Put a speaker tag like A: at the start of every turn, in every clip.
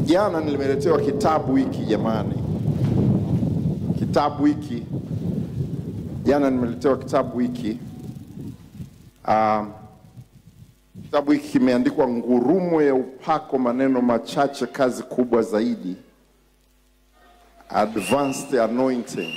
A: Jana nimeletewa kitabu hiki jamani, kitabu hiki jana nimeletewa kitabu hiki um, kitabu hiki kimeandikwa Ngurumo ya Upako, maneno machache, kazi kubwa zaidi, Advanced Anointing.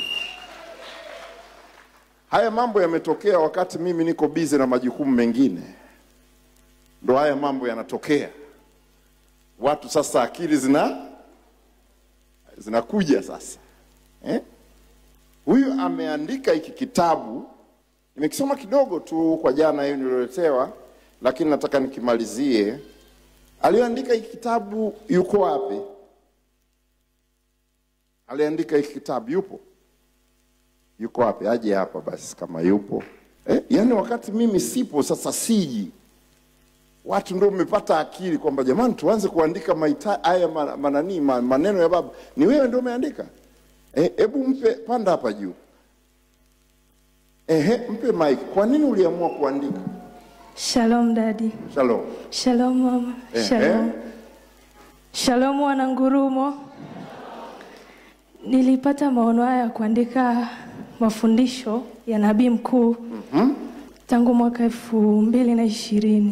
A: Haya mambo yametokea wakati mimi niko busy na majukumu mengine, ndo haya mambo yanatokea. Watu sasa akili zina zinakuja sasa eh? Huyu ameandika hiki kitabu, nimekisoma kidogo tu kwa jana hiyo nilioletewa, lakini nataka nikimalizie. Aliyoandika hiki kitabu yuko wapi? Aliandika hiki kitabu yupo? Yuko wapi? Aje hapa basi kama yupo eh? Yaani wakati mimi sipo, sasa siji watu ndio umepata akili kwamba jamani, tuanze kuandika maita haya ma- manani ma- maneno ya baba. Ni wewe ndio umeandika? Hebu mpe panda hapa juu. Ehe, mpe mic. Kwa nini uliamua kuandika?
B: Shalom dadi.
A: Shalom.
B: Shalom mama.
A: Ehe.
B: Shalom. Shalom wana ngurumo. Nilipata maono haya ya kuandika mafundisho ya nabii mkuu tangu mwaka elfu mbili na ishirini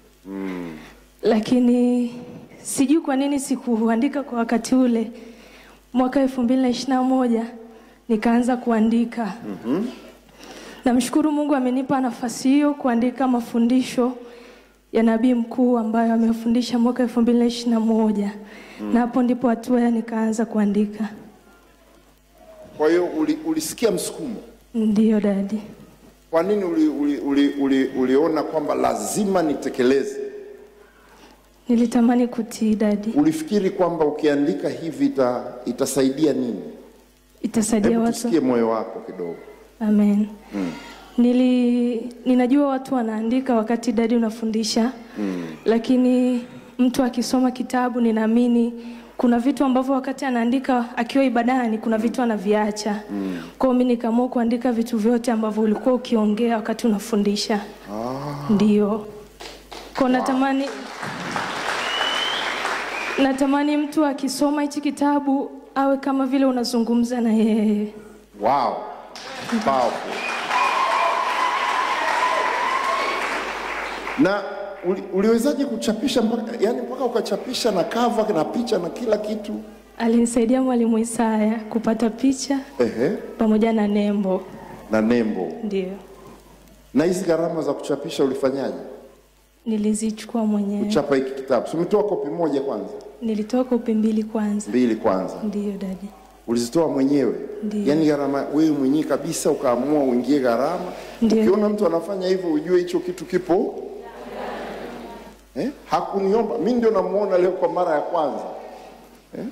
B: lakini sijui kwa nini sikuandika kwa wakati ule. Mwaka elfu mbili na ishirini na moja nikaanza kuandika. Namshukuru Mungu amenipa nafasi hiyo kuandika mafundisho ya nabii mkuu ambayo amefundisha mwaka elfu mbili na ishirini na moja na hapo ndipo hatua ya nikaanza kuandika.
A: Kwa hiyo uli, ulisikia msukumo.
B: Ndiyo dadi.
A: Kwa nini uli, uli, uli, uli, uliona kwamba lazima nitekeleze?
B: Nilitamani kutii dadi,
A: Ulifikiri kwamba ukiandika hivi ita, itasaidia nini?
B: itasaidia
A: Hebu
B: watu.
A: tusikie moyo wako kidogo.
B: Amen. Nili, ninajua watu wanaandika wakati dadi unafundisha lakini mtu akisoma kitabu ninaamini kuna vitu ambavyo wakati anaandika akiwa ibadani kuna vitu anaviacha. Kwa hiyo mimi nikaamua kuandika vitu vyote ambavyo ulikuwa ukiongea wakati unafundisha. Ndio. Kwa natamani natamani mtu akisoma hichi kitabu awe kama vile unazungumza na yeye.
A: Wow. Powerful. Na uli, uliwezaje kuchapisha mpaka yani mpaka ukachapisha na cover na picha na kila kitu?
B: Alinisaidia mwalimu Isaya kupata picha
A: Ehe,
B: pamoja na nembo.
A: na nembo.
B: Ndio,
A: Na hizi gharama za kuchapisha ulifanyaje?
B: nilizichukua mwenyewe.
A: Kuchapa hiki kitabu. Si umetoa kopi moja kwanza?
B: Nilitoa kopi mbili kwanza.
A: Mbili kwanza.
B: Ndio dadi,
A: Ulizitoa mwenyewe?
B: Ndiyo.
A: Yaani gharama wewe mwenyewe kabisa ukaamua uingie gharama.
B: Ndiyo.
A: Ukiona mtu anafanya hivyo ujue hicho kitu kipo. Eh? Hakuniomba. Mimi ndio namuona leo kwa mara ya kwanza. Eh?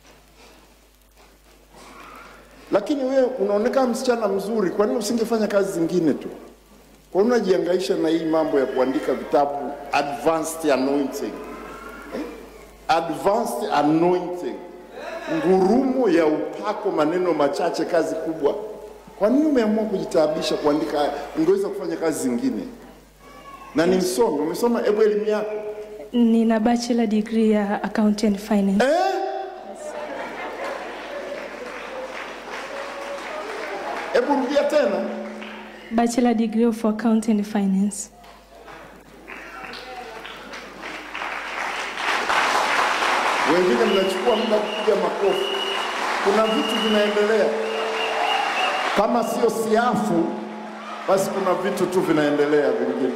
A: Lakini wewe unaonekana msichana mzuri, kwa nini usingefanya kazi zingine tu? Kwa nini unajihangaisha na hii mambo ya kuandika vitabu advanced anointing? Eh? Advanced anointing ngurumo ya upako, maneno machache, kazi kubwa. Kwa nini umeamua kujitaabisha kuandika haya? Ungeweza kufanya kazi zingine. Na ni msomi, umesoma, hebu elimu yako
B: nina bachelor degree ya accounting and finance.
A: eh? Hebu rudia tena.
B: Bachelor degree of accounting and finance.
A: Wengine mnachukua muda kupiga makofi. Kuna vitu vinaendelea, kama sio siafu, basi kuna vitu tu vinaendelea vingine.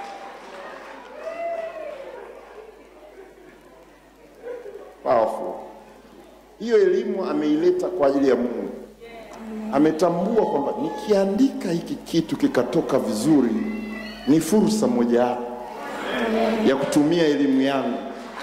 A: Powerful. Hiyo elimu ameileta kwa ajili ya Mungu. Ametambua kwamba nikiandika hiki kitu kikatoka vizuri, ni fursa mojawapo ya kutumia elimu yangu.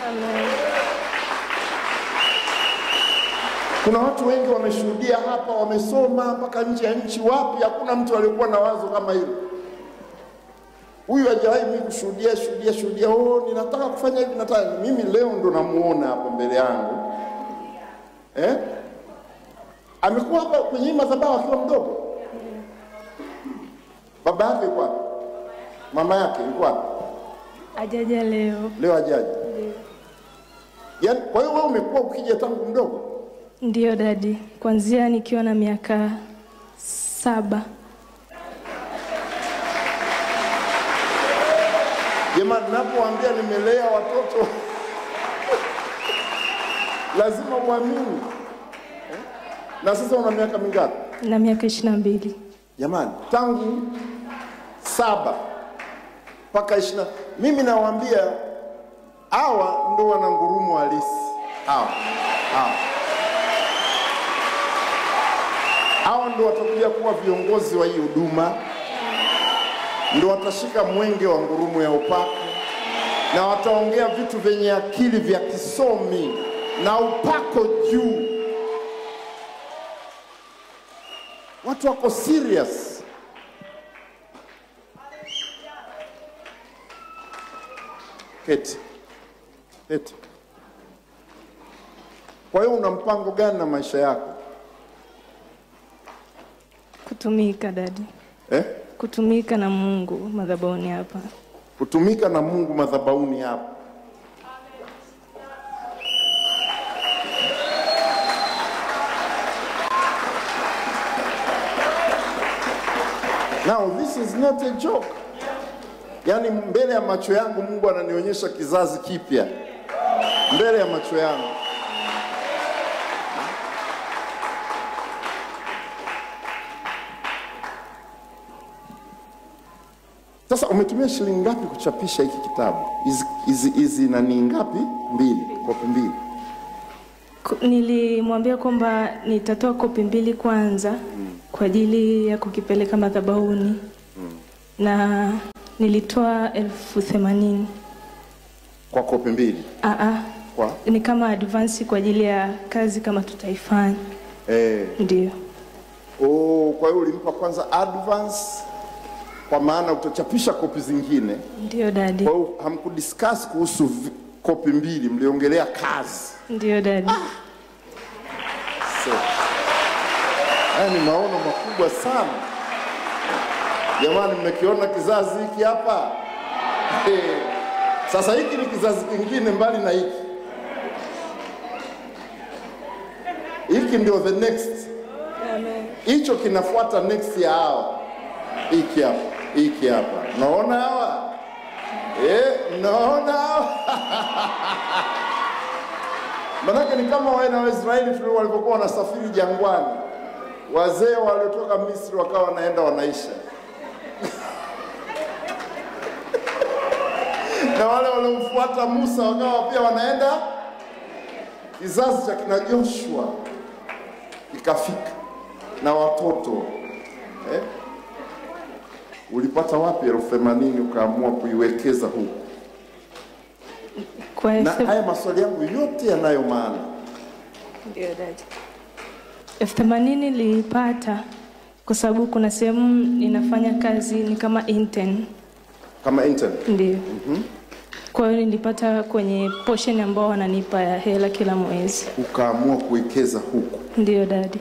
A: Kuna watu wengi wameshuhudia hapa, wamesoma mpaka nje ya nchi, wapi, hakuna mtu aliyekuwa na wazo kama hilo. Huyu hajawahi mimi kushuhudia shuhudia shuhudia, oh, ninataka kufanya hivi, nataka mimi. Leo ndo namuona hapa mbele yangu eh? Amekuwa hapa kwenye hii madhabahu akiwa mdogo. Baba yake yuko wapi? Mama yake yuko wapi?
B: Ajaja leo.
A: Leo hajaji. Yaani, kwa hiyo wewe umekuwa ukija tangu mdogo?
B: Ndiyo dadi, kuanzia nikiwa na miaka saba.
A: Jamani, napoambia nimelea watoto lazima uamini eh? Na sasa una miaka mingapi
B: na miaka ishirini na mbili.
A: jamani? Tangu saba mpaka ishirini. Mimi nawaambia hawa ndo wana ngurumo halisi hawa, hawa. Hawa ndo watakuja kuwa viongozi wa hii huduma, ndo watashika mwenge wa ngurumo ya upako na wataongea vitu vyenye akili vya kisomi na upako juu. Watu wako serious. Keti, keti. Kwa hiyo una mpango gani na maisha yako
B: Kutumika dadi,
A: eh?
B: kutumika na Mungu madhabahuni hapa.
A: Kutumika na Mungu madhabahuni hapa. Now this is not a joke. Yaani mbele ya macho yangu Mungu ananionyesha kizazi kipya mbele ya macho yangu. Sasa umetumia shilingi ngapi kuchapisha hiki kitabu? Hizi hizi hizi nani ngapi? Mbili, kopi mbili.
B: Ku- Nilimwambia kwamba nitatoa kopi mbili kwanza kwa ajili ya kukipeleka madhabahuni na nilitoa elfu themanini.
A: Kwa kopi mbili.
B: Aa,
A: Kwa
B: ni kama advance kwa ajili ya kazi kama tutaifanya.
A: eh,
B: Ndio,
A: oh, kwa hiyo ulimpa kwanza advance kwa maana utachapisha kopi zingine.
B: ndio dadi,
A: Kwa hiyo hamkudiscuss kuhusu vi- kopi mbili, mliongelea kazi.
B: ndio dadi.
A: So, haya ni maono makubwa sana jamani, mmekiona kizazi hiki hapa Eh, sasa hiki ni kizazi kingine mbali na hiki. Hiki ndio the next, hicho kinafuata next ya hawa. Hiki hapa, hiki hapa, naona hawa eh, naona hawa Manake ni kama wana wa Israeli tulio walipokuwa wanasafiri jangwani, wazee waliotoka Misri wakawa wanaenda wanaisha na wale waliomfuata Musa wakawa pia wanaenda. Kizazi cha kina Joshua ikafika na watoto eh? Ulipata wapi elfu themanini ukaamua kuiwekeza huku?
B: Kwa
A: Na
B: elfu
A: haya maswali yangu yote yanayo maana.
B: Ndio dadi. elfu themanini nilipata kwa sababu kuna sehemu ninafanya kazi ni kama intern.
A: Kama intern
B: Ndio. Kwa hiyo nilipata kwenye portion ambao wananipa ya hela kila mwezi.
A: ukaamua kuwekeza huku.
B: Ndio dadi.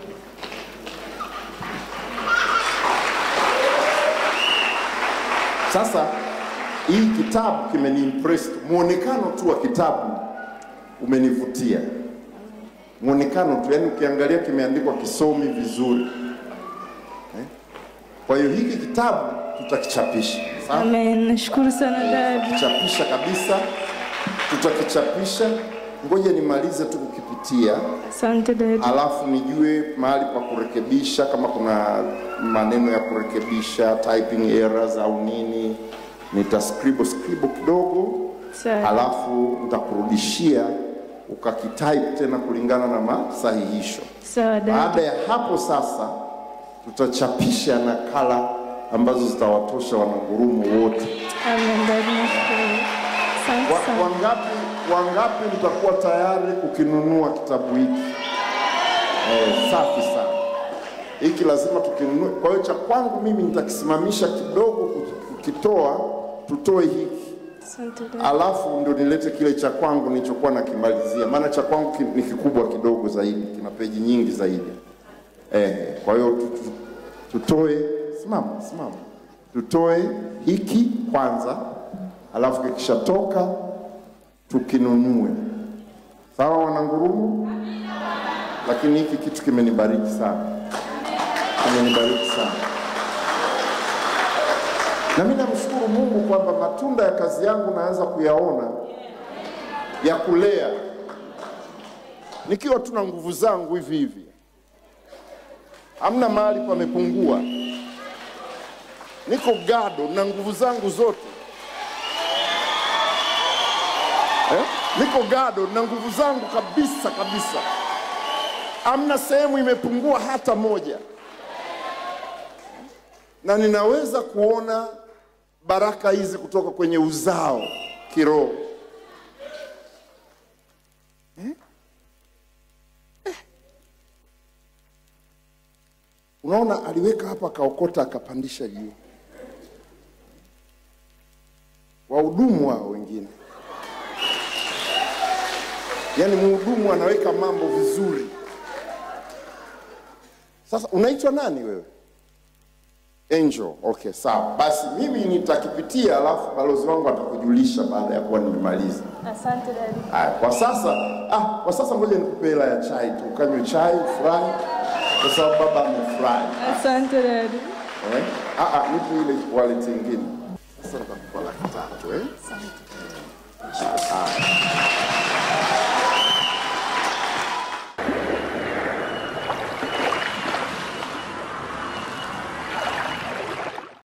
A: Sasa hii kitabu kimeniimpress, muonekano tu wa kitabu umenivutia, muonekano tu, yani ukiangalia kimeandikwa kisomi vizuri eh? Kwa hiyo hiki kitabu tutakichapisha, sawa?
B: Amen. Nashukuru sana dadi.
A: Tutakichapisha kabisa, tutakichapisha. Ngoja nimalize tu kukipitia
B: Asante dadi.
A: alafu nijue mahali pa kurekebisha, kama kuna maneno ya kurekebisha, typing errors au nini, nitascribble scribble kidogo,
B: Sawa.
A: alafu nitakurudishia ukakitype tena kulingana na masahihisho.
B: Sawa dadi.
A: Baada ya hapo sasa, tutachapisha nakala ambazo zitawatosha wanagurumu wote.
B: Amen dadi. Nashukuru. Asante
A: Wa-
B: sana.
A: Wangapi, wangapi mtakuwa tayari kukinunua kitabu hiki? Eh, safi sana. Hiki lazima tukinunue. Kwa hiyo cha kwangu mimi nitakisimamisha kidogo kuki- kukitoa, tutoe hiki
B: Asante dadi.
A: alafu ndio nilete kile cha kwangu nilichokuwa nakimalizia, maana cha kwangu ki- ni kikubwa kidogo zaidi, kina peji nyingi zaidi. Eh, kwa hiyo tu- tu- tutoe, simama simama, tutoe hiki kwanza, alafu kikishatoka tukinunue, Sawa wanangurumo? Lakini hiki kitu kimenibariki sana, kimenibariki sana, na mimi namshukuru Mungu kwamba matunda ya kazi yangu naanza kuyaona ya kulea nikiwa tu na nguvu zangu hivi hivi, hamna mahali pamepungua, niko gado na nguvu zangu zote eh? Niko gado na nguvu zangu kabisa kabisa, hamna sehemu imepungua hata moja, na ninaweza kuona baraka hizi kutoka kwenye uzao kiroho. Unaona, aliweka hapa akaokota akapandisha juu. Wahudumu hao wengine, yaani mhudumu anaweka mambo vizuri. Sasa unaitwa nani wewe? Angel. Okay, sawa. Basi mimi nitakipitia, alafu balozi wangu atakujulisha baada ya kuwa nimemaliza.
B: Asante dadi.
A: Haya, kwa sasa ah, kwa sasa ngoja nikupe hela ya chai tu, ukanywe chai ufurahi, kwa sababu baba amefurahi.
B: Asante dadi.
A: Eh? Ah, ah, nipe ile wallet nyingine. Sasa nitakupa laki tatu eh? Ah, ah.